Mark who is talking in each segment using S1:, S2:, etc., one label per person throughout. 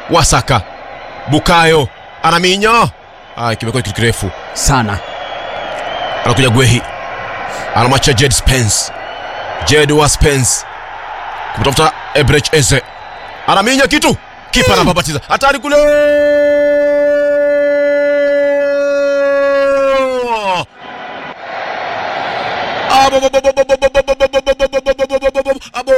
S1: wasaka bukayo anaminya ah, kimekuwa kitu kirefu
S2: sana
S1: anakuja gwehi anamwacha jed spence jed wa spence kumtafuta ebrech eze anaminya kitu kipa anababatiza hatari kule Abo, bo, bo, bo, bo, bo, bo, bo, bo, bo, bo, bo, bo, bo, bo, bo, bo, bo, abo.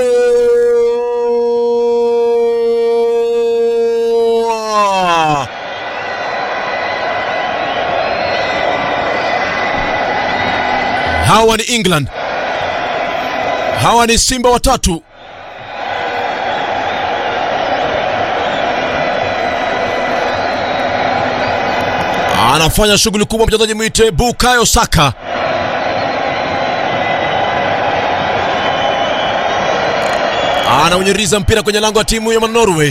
S1: hawa ni england hawa ni simba watatu anafanya shughuli kubwa mchezaji mwite bukayo saka anaunyiriza mpira kwenye lango wa timu ya norway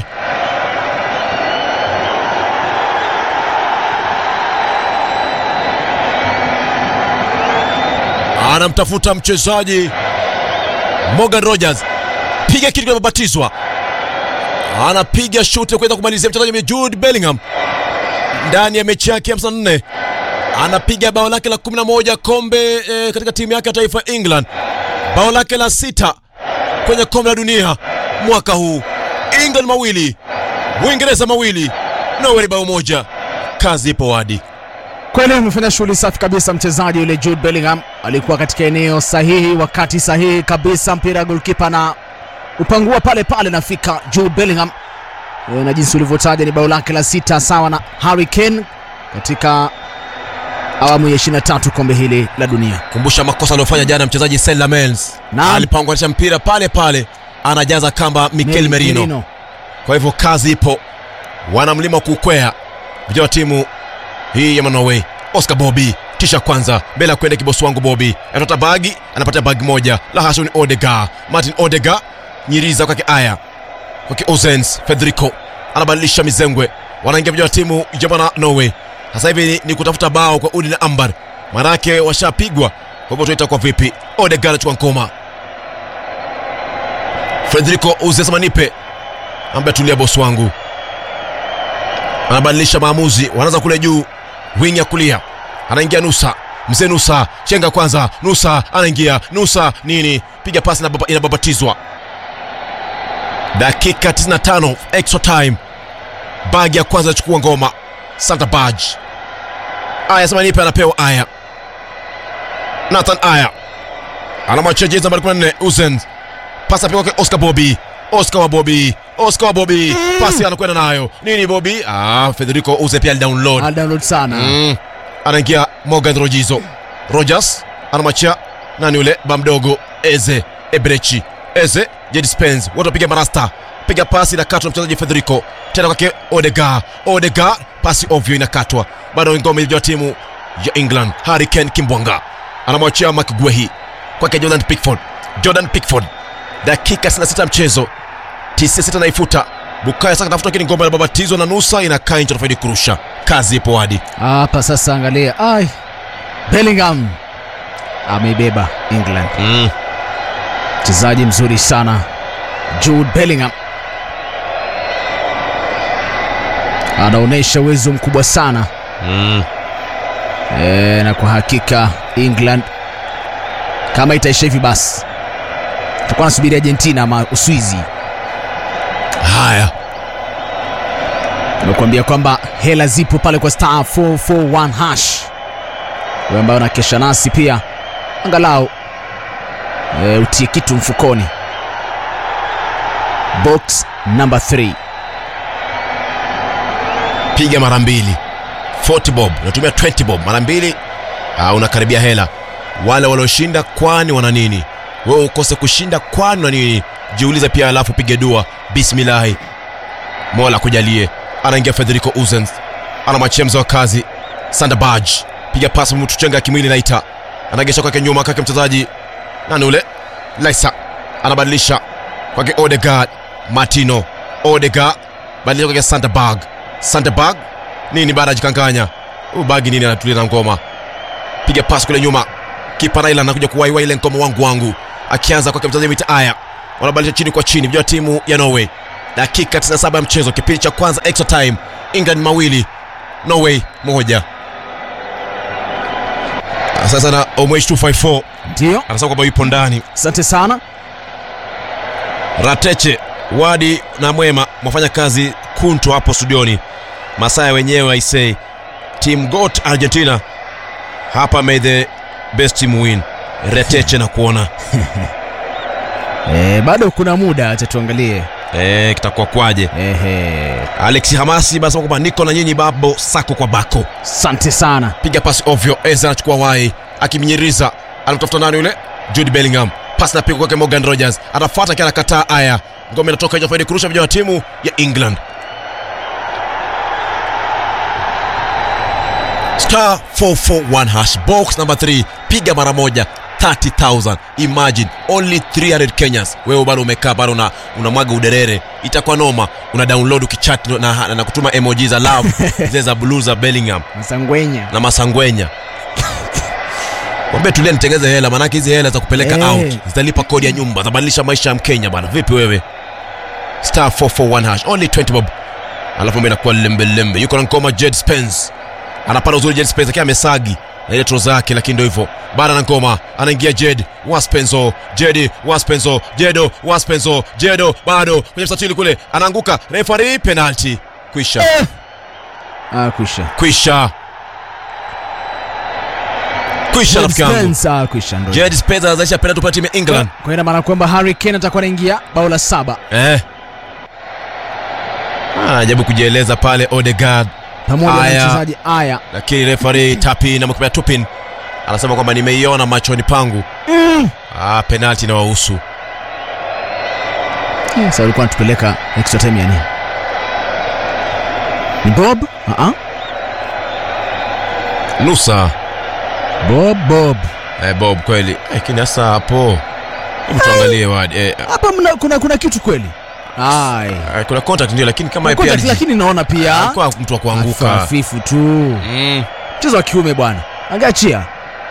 S1: anamtafuta mchezaji Morgan Rogers, piga kitu kimebatizwa, anapiga shuti kuweza kumalizia mchezaji Jude Bellingham ndani ya mechi yake ya 54 anapiga bao lake la 11 kombe e, katika timu yake ya taifa ya England, bao lake la sita kwenye kombe la dunia mwaka huu. England mawili, Uingereza mawili, Norway bao moja. Kazi ipo wadi.
S2: kweli amefanya shughuli safi kabisa mchezaji yule Jude Bellingham alikuwa katika eneo sahihi wakati sahihi kabisa mpira golkipa na upangua pale pale nafika Jude Bellingham E, na jinsi ulivyotaja ni bao lake la sita sawa na Harry Kane katika awamu ya 23 kombe hili la dunia
S1: kumbusha makosa aliyofanya jana mchezaji Sen Lamens
S2: Naam.
S1: alipanganisha mpira pale pale anajaza kamba Mikel Merino. Kwa hivyo kazi ipo, wanamlima kukwea vijana wa timu hii ya Norway. Oscar Bobby tisha kwanza mbele ya kwenda kibosi wangu Bobby anatota bagi, anapata bagi moja la Hassan Odega, Martin Odega nyiriza kwake aya kwake Ozens Federico anabadilisha mizengwe, wanaingia vijana wa timu ya bwana Norway. Sasa hivi ni, ni kutafuta bao kwa Udi na Ambar, manake washapigwa. Kwa hivyo tuita kwa vipi? Odega anachukua ngoma, Federico Ozens manipe ambaye tulia bosi wangu anabadilisha maamuzi, wanaanza kule juu, wing ya kulia anaingia Nusa, mzee Nusa chenga kwanza, Nusa anaingia Nusa nini, piga pasi inababa- inababatizwa. Dakika 95 extra time, bagi ya kwanza achukua ngoma Santa Baj. Aya sema nipe, anapewa Aya, Nathan Aya anamwachia jezi nambari 14 Uzen, pasi apigwa kwa Oscar Bobby Oscar wa Bobby Oscar wa Bobby pasi anakwenda nayo nini Bobby ah Federico Uze pia alidownload
S2: download sana
S1: mm. anaingia Morgan Rojizo Rogers anamwachia nani yule bamdogo Eze Ebrechi Eze Jed Spence wote wapiga marasta piga pasi inakatwa mchezaji Federico tena kwake Odega Odega pasi ovyo inakatwa bado ngome ya timu ya England Harry Kane Kimbwanga anamwachia McGuehi kwake Jordan Pickford Jordan Pickford dakika 66 mchezo 96 naifuta Bukayo sasa tafuta kile ngoma inababatizwa na nusa inakaa nje anafaidi kurusha kazi ipo hadi
S2: hapa sasa angalia ai Bellingham ameibeba England
S1: mm.
S2: mchezaji mzuri sana Jude Bellingham anaonyesha uwezo mkubwa sana
S1: Mm.
S2: e, na kwa hakika England kama itaisha hivi basi tutakuwa nasubiri Argentina ama Uswizi.
S1: haya
S2: Nimekuambia kwamba hela zipo pale kwa star 441 hash, wewe ambayo unakesha nasi pia angalau e, utie kitu mfukoni. Box number 3
S1: piga mara mbili 40 bob unatumia 20 bob mara mbili ah, unakaribia hela wale walioshinda kwani wana nini wewe ukose kushinda kwani wana nini jiulize pia alafu pige dua bismillahi mola kujalie anaingia federico uzens anamwachia mzee wa kazi sandabaj piga pasi mtuchenga kimwili naita anagesha kwake nyuma kwake mchezaji nani ule laisa anabadilisha kwake odegard martino odegard badilisha kwake sandabag sandabag nini baada ya jikanganya huyu bagi nini anatulia na ngoma piga pasi kule nyuma kipa Raila anakuja kuwaiwa ile ngoma wangu wangu akianza kwake mchezaji mita aya wanabadilisha chini kwa chini vijana timu ya Norway dakika 97 ya mchezo kipindi cha kwanza extra time england mawili norway moja Ah, sasa na omwesh 254
S2: ndio
S1: anasema kwamba yupo ndani
S2: asante sana
S1: rateche wadi na mwema mwafanya kazi kuntu hapo studioni masaya wenyewe aisei team got argentina hapa may the best team win reteche na kuona
S2: e, bado kuna muda acha tuangalie
S1: e, kitakuwa kwaje
S2: ehe
S1: alex hamasi basema kwamba niko na nyinyi babo sako kwa bako
S2: asante sana
S1: piga pasi ovyo eza anachukua wai akimnyiriza anamtafuta nani yule jude bellingham pasi napigwa kwake morgan rogers anafuata akiwa anakataa aya ngome inatoka nje faidi kurusha vijana wa timu ya england star 441 hash box number 3 piga mara moja 30000 imagine only 300 kenyans wewe bado umekaa bado una, unamwaga uderere itakuwa noma una download ukichat na, na, na kutuma emoji za love zile za blue za bellingham
S2: msangwenya
S1: na masangwenya wambie tulia nitengeze hela maanake hizi hela za kupeleka
S2: Eh.
S1: out zitalipa kodi ya nyumba zabadilisha maisha ya mkenya bana vipi wewe star 441 hash only 20 bob alafu mambo inakuwa lembelembe yuko na ngoma jed spence anapanda uzuri jed spence akiwa amesagi na ile troza yake lakini ndio hivyo bado na ngoma anaingia jed waspenzo jedi waspenzo jedo waspenzo jedo bado kwenye mstatili kule anaanguka refari penalty kwisha
S2: ah, kwisha
S1: kwisha kwisha rafiki yangu
S2: Spence, ah, kwisha ndo
S1: jed spence anazalisha penalty kwa timu ya england
S2: kwa ina maana kwamba Harry Kane atakuwa anaingia bao la saba
S1: eh anajaribu kujieleza pale Odegaard,
S2: pamoja na
S1: Aya.
S2: mchezaji Aya.
S1: lakini refari Tapin amekupea Tupin anasema kwamba nimeiona machoni pangu
S2: Mm.
S1: ah, penalti inawahusu
S2: Eh, Sasa alikuwa anatupeleka extra time ya nini? Ni Bob? Ah ah.
S1: nusa
S2: Bob Bob.
S1: eh, Bob kweli lakini sasa hapo hebu tuangalie wadi eh,
S2: Hapa mna, kuna kuna kitu kweli. Ai.
S1: eh, kuna contact ndio lakini kama
S2: Kuna
S1: pia
S2: contact, lakini naona pia
S1: alikuwa mtu wa kuanguka
S2: hafifu tu.
S1: mm.
S2: Mchezo wa kiume bwana. Angachia.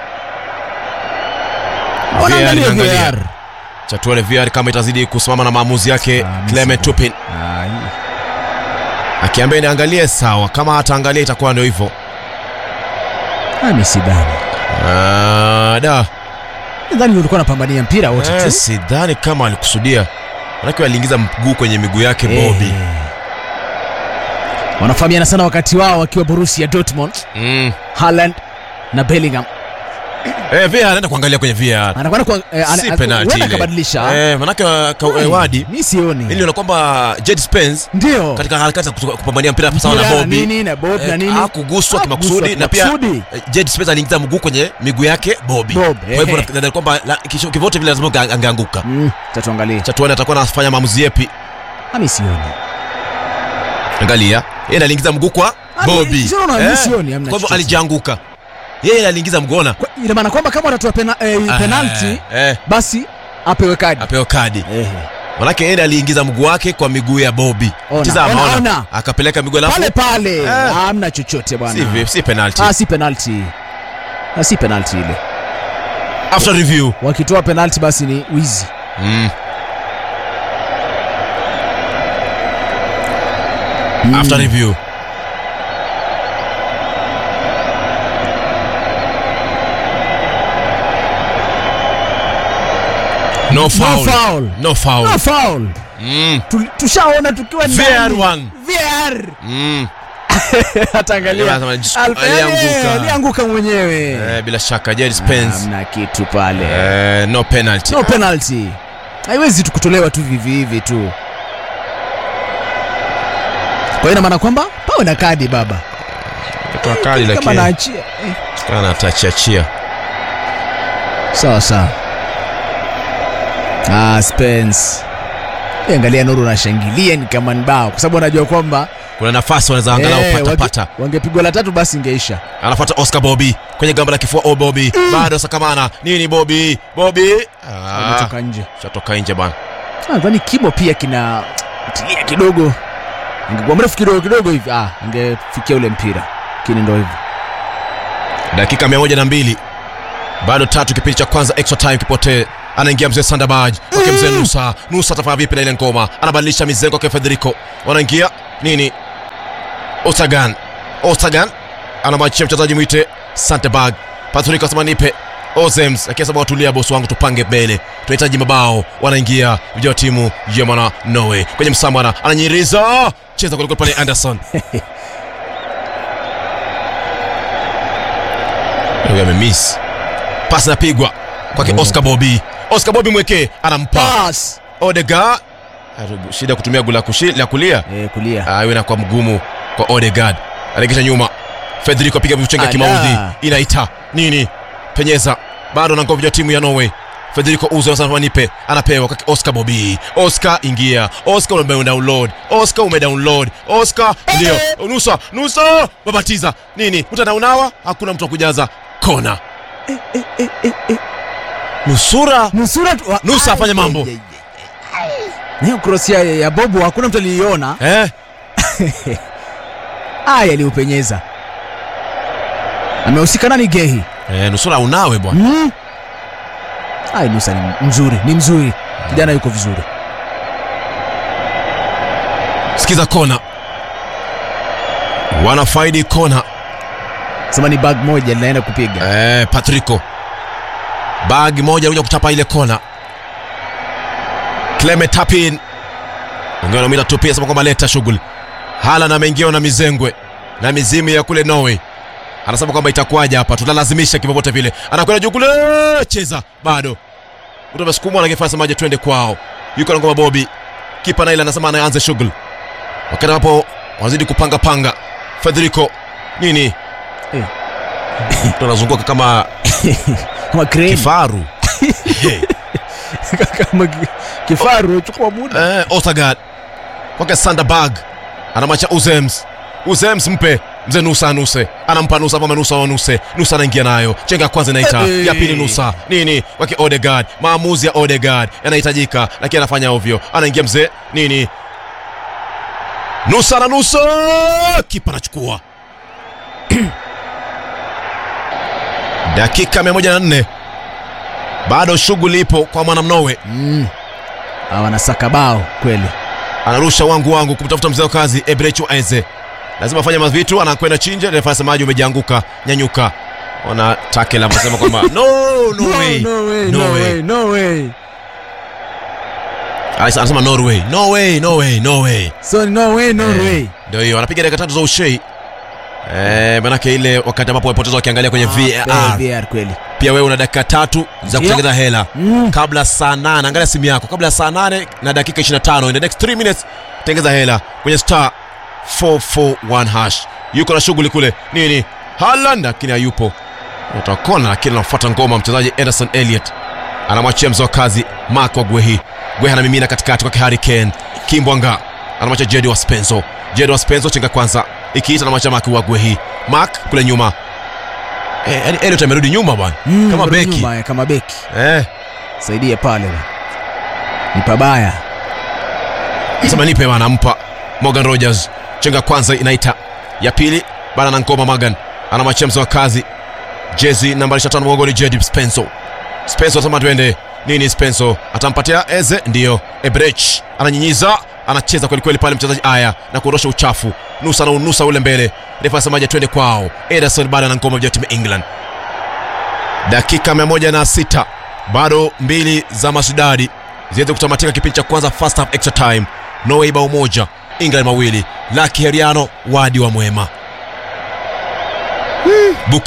S1: VAR
S2: Wanaangalia
S1: inaangalia.
S2: VAR.
S1: chatuale VR kama itazidi kusimama na maamuzi yake
S2: Ah,
S1: Clement
S2: misi-
S1: Tupin
S2: Ai.
S1: akiambia niangalie sawa kama hataangalia itakuwa ndio hivyo
S2: Ah, mimi sidhani.
S1: Ah, da
S2: Nadhani ulikuwa unapambania mpira wote
S1: Eh,
S2: tu.
S1: sidhani kama alikusudia manake aliingiza mguu kwenye miguu yake Bobby
S2: Eh. Wanafahamiana sana wakati wao wakiwa Borussia Dortmund,
S1: mm.
S2: Haaland na Bellingham.
S1: eh, VR anaenda kuangalia kwenye VR
S2: Anakwenda kwa eh, ana-
S1: si
S2: ana-
S1: penalty
S2: huenda
S1: ile
S2: akabadilisha.
S1: eh, manake wa- ka,
S2: Ai,
S1: eh, wadi
S2: Mimi sioni.
S1: ili niona kwamba Jed Spence
S2: Ndio.
S1: katika harakati za kutu- kupambania mpira sawa na
S2: Mpira na
S1: Bobby
S2: nini na Bob na
S1: eh,
S2: nini?
S1: hakuguswa
S2: Hakuguswa
S1: kimakusudi na pia
S2: kimakusudi.
S1: eh, Jed Spence aliingiza mguu kwenye miguu yake Bobby
S2: Bob,
S1: kwa hivyo
S2: ehe.
S1: nadhani kwamba la- kisho- kivote vile lazima ange- angeanguka
S2: Mm, tatuangalie.
S1: chatuani atakuwa anafanya maamuzi yepi
S2: Mimi sioni.
S1: angalia yeye ndo aliingiza mguu kwa
S2: Ah, mi-
S1: Bobby
S2: sio na- mi sioni, hamna
S1: kwa hivyo
S2: chochote.
S1: alijianguka yeye aliingiza mgona
S2: Kwa- Ina maana kwamba kama watatoa pena, eh, penalty
S1: eh,
S2: basi apewe kadi.
S1: apewa kadi
S2: Ehe.
S1: manake yeye ndo aliingiza mguu wake kwa miguu ya Bobby
S2: Ona,
S1: Tizama,
S2: ona,
S1: ona.
S2: ona.
S1: akapeleka miguu alafu
S2: Pale pale.
S1: Eh.
S2: Hamna chochote bwana.
S1: si, vi- si penalty
S2: Ah, si penalty. Ah, si penalty ile.
S1: after review
S2: Wakitoa penalty basi ni wizi.
S1: mm.
S2: Mm.
S1: after review no foul
S2: No foul.
S1: no foul
S2: No foul.
S1: mm.
S2: Tu- Tushaona tukiwa
S1: VAR
S2: ndani.
S1: one.
S2: VAR.
S1: Mm.
S2: Ataangalia.
S1: Anasema, jis-
S2: Alf-
S1: alianguka.
S2: eh, Alianguka mwenyewe.
S1: Eh, bila shaka Jed Spence
S2: Hamna kitu pale.
S1: eh, no penalty
S2: No penalty. Haiwezi tu kutolewa tu vivi hivi tu. Kwa hiyo ina maana kwamba pawe na kadi baba.
S1: Kutoa kali
S2: Kama
S1: lakini
S2: naachia. Eh.
S1: kana atachiachia
S2: Sawa sawa. Ah, Spence. Eh, Angalia Nuru anashangilia ni kama ni bao kwa sababu anajua kwamba
S1: kuna nafasi wanaweza angalau
S2: eh,
S1: pata
S2: wange-
S1: pata
S2: wangepigwa la tatu basi ingeisha.
S1: anafuata Oscar Bobby kwenye gamba la kifua oh Bobby bado sakamana nini Bobby Bobby ah,
S2: Ametoka nje.
S1: shatoka nje bana
S2: Ah, Nadhani kimo pia kina tilia kidogo. Angekuwa mrefu kidogo kidogo hivi ah, angefikia ule mpira. Lakini ndio hivyo.
S1: dakika mia moja na mbili bado tatu kipindi cha kwanza extra time kipotee anaingia mzee Sandabaj kwake mzee Nusa. Nusa atafanya vipi na ile ngoma? Anabadilisha mizengo kwa Federico, wanaingia nini? Osagan, Osagan anamwachia mchezaji mwite Sandabaj. Patrick asema nipe Ozems akiasema watulia bosi wangu, tupange mbele, tunahitaji mabao. Wanaingia vijana wa timu ya mwana Norway kwenye msambana, ananyiriza cheza kuliko pale Anderson Huyu amemiss. Pasi napigwa kwake Oscar Bobby. Oscar Bobby mwekee anampa
S2: Pass.
S1: Odegaard. Haribu, Shida kutumia gula kushi, la kulia.
S2: Eh, kulia.
S1: Ah, hiyo inakuwa mgumu kwa Odegaard. Anaregesha nyuma. Federico apiga mchenga
S2: Ala.
S1: kimaudhi. Inaita nini? Penyeza. Bado na ngomvi ya timu ya Norway. Federico Uzo anasema nipe, anapewa kwake Oscar Bobby. Oscar ingia. Oscar ume download. Oscar ume download. Oscar ndio. Nusa, Nusa babatiza. Nini? Mtanaunawa? Hakuna mtu wa kujaza kona. Nusura
S2: Nusura tu- wa-
S1: Nusa afanye mambo.
S2: Ai, ai, ai, ai. Na hiyo cross ya, ya Bobo hakuna mtu aliiona.
S1: eh?
S2: Aya aliupenyeza. Amehusika nani Gehi?
S1: Eh, nusura unawe bwana.
S2: Mm. Ai Nusa ni mzuri, ni mzuri. Kijana yuko vizuri.
S1: Sikiza kona. Wanafaidi kona.
S2: Sema ni bag moja linaenda kupiga.
S1: Eh, Patrico. Bag moja kuja kutapa ile kona. Clement Tapin. Ongea na mita tu pia sema kwamba leta shughuli. Haaland ameingia na mizengwe na mizimu ya kule Norway. Anasema kwamba itakuwaje hapa, tutalazimisha kivyovyote vile. Anakwenda juu kule, cheza bado. Mtu amesukumwa na kifaa semaje, twende kwao. Yuko na ngoma Bobby. Kipa na ile anasema anaanza shughuli. Wakati hapo wanazidi kupanga panga. Federico nini?
S2: Eh.
S1: Mtu anazunguka kama
S2: Kama crane.
S1: kifaru. Hey.
S2: Kama ki- kifaru chukua muda.
S1: Eh, Odegaard kwake Sandberg anamwacha Uzems. Uzems mpe mzee Nusa Nuse anampa Nusa kama Nusa wa Nuse. Nusa anaingia nayo chenga ya kwanza inaita
S2: Hey.
S1: ya pili Nusa nini kwake Odegaard. Maamuzi ya Odegaard yanahitajika, lakini anafanya ovyo. Anaingia mzee nini Nusa na Nusa, kipa anachukua dakika 104 bado shughuli ipo kwa mwanamnowe
S2: Mm. Hawa wanasaka bao kweli.
S1: anarusha wangu wangu kumtafuta mzee wa kazi Ebrechu Eze, lazima afanye mavitu, anakwenda chinje. Refa anasemaje? Umejianguka, nyanyuka. Ona tackle anasema kwamba no, no way,
S2: no way,
S1: no
S2: no
S1: way.
S2: way, no way.
S1: Alex anasema Norway, no way, no way, no way.
S2: So no way, no
S1: Eh,
S2: way.
S1: Ndio hiyo, anapiga dakika tatu za ushei eh, manake ile wakati ambapo wamepoteza wakiangalia kwenye
S2: Ah,
S1: VAR.
S2: VAR kweli.
S1: Pia wewe una dakika tatu za
S2: Ndio.
S1: kutengeza hela
S2: Mm.
S1: kabla saa nane. Angalia simu yako, kabla saa nane na dakika 25, in the next 3 minutes tengeza hela kwenye star 441 hash. Yuko na shughuli kule nini, Haaland lakini hayupo, utakona lakini anafuata ngoma mchezaji Ederson Elliot anamwachia mzee wa kazi Mark wa Gwehi. Gwehi anamimina katikati kwake Harry Kane. Kimbwanga anamwacha Jedi wa Spenzo. Jedi wa Spenzo chenga kwanza ikiita anamwacha Mark wa Gwehi. Mark kule nyuma eh, yani Elliot amerudi nyuma bwana
S2: Mm,
S1: kama
S2: rudi
S1: beki
S2: nyuma, eh, kama beki.
S1: eh.
S2: Saidie pale. bwana. Ni pabaya.
S1: sema nipe bana, nampa Morgan Rogers. Chenga kwanza inaita ya pili bana na ngoma Morgan anamwachia mzee wa kazi jezi nambari 25 mgongoni Jedi Spenso. Spenso anasema twende nini, Spenso atampatia Eze, ndiyo Ebrech ananyinyiza, anacheza kweli kweli pale mchezaji aya na kuondosha uchafu, nusa na unusa ule mbele. Refa anasemaje? Twende kwao. Ederson bado na ngoma ya timu ya England. Dakika 106 bado mbili za Masudadi ziweze kutamatika kipindi cha kwanza, first half extra time. Norway bao moja, England mawili. Laki Heriano wadi wa mwema